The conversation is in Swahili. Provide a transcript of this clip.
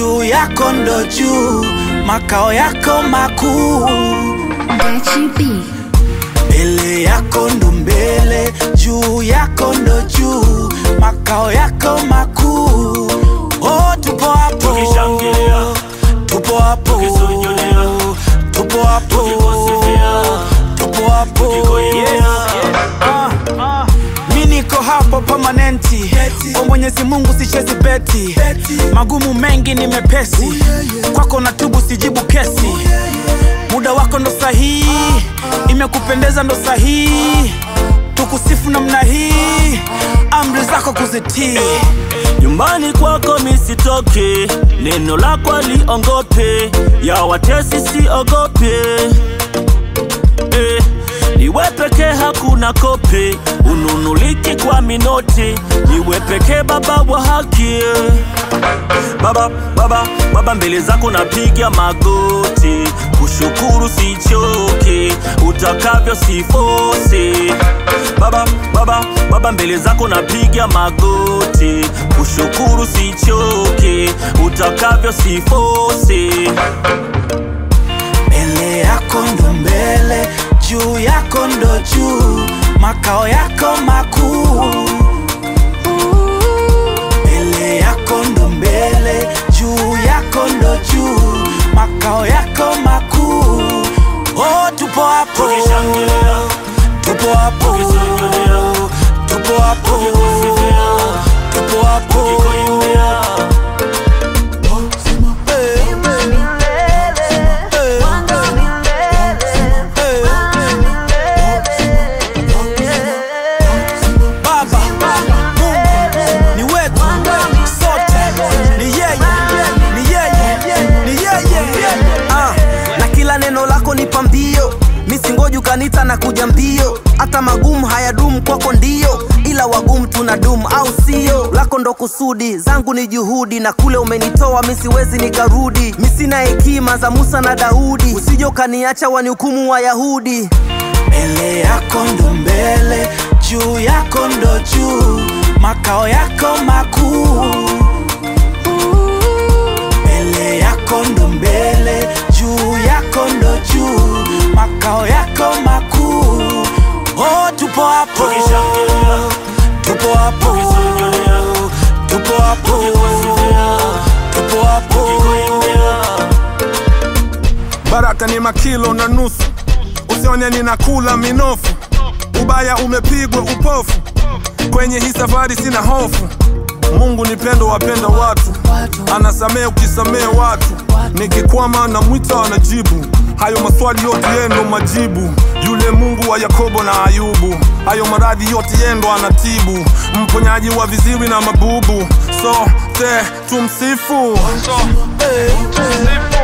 juu yako ndo juu, makao yako makuu. Gachi B. Mbele yako ndo mbele, juu yako ndo juu, makao yako makuu. Oh, tupo hapo, Tukishangilia, tupo hapo, tukisujudea, tupo hapo, tukikusifia, tupo hapo. tukikuimbia. Ah, mi niko hapo permanenti kwa Mwenyezi Mungu sichezi beti, magumu mengi ni mepesi, kwako na tubu sijibu kesi, muda wako ndo sahihi, imekupendeza ndo sahihi, tukusifu namna hii, amri zako kuzitii. nyumbani kwako misitoke, neno lako aliongope, ya watesi siogope. Eh, niwe pekee hakuna kope, ununuliki kwa minote, niwe pekee baba wa haki. Baba, baba, baba, mbele zako napiga magoti, kushukuru sichoke, utakavyo sifose. Baba, baba, baba, mbele zako napiga magoti, kushukuru sichoke, utakavyo sifose. Mbele yako ndo mbele, juu yako ndo juu, makao yako makuu. Mbele yako ndo mbele, juu yako ndo juu, makao yako makuu. Oh, tupo hapo, Tukishangilia, tupo hapo, tukisujudea, tupo hapo, tukikusifia, tupo hapo. tukikuimbia. Eh, eh, Baba, Mungu ni wetu sote, ni yeye, ni yeye, ni yeye. Ah, na kila neno lako ni pambio misingoju kanita na kuja mbio hata magumu hayadumu kwako ndio ila wagumu tuna dumu au sio lako ndo kusudi zangu ni juhudi na kule umenitoa misiwezi nikarudi misina hekima za musa na daudi usije ukaniacha wanihukumu wayahudi Mbele yako ndo mbele, juu yako ndo juu, makao yako makuu. Mbele yako ndo mbele, juu yako ndo juu, makao yako makuu. Oh, tupo hapo, Tukishangilia, tupo hapo, tukisujudea, tupo hapo, tukikusifia, tupo hapo. tukikuimbia. baraka ni makilo na nusu, usione ninakula minofu, ubaya umepigwa upofu, kwenye hii safari sina hofu. Mungu ni pendo, wapenda watu, anasamea ukisamea watu, nikikwama na mwita anajibu. Hayo maswali yote yendo majibu, yule Mungu wa Yakobo na Ayubu, hayo maradhi yote yendo anatibu, mponyaji wa viziwi na mabubu, sote tumsifu, so, Eh, eh.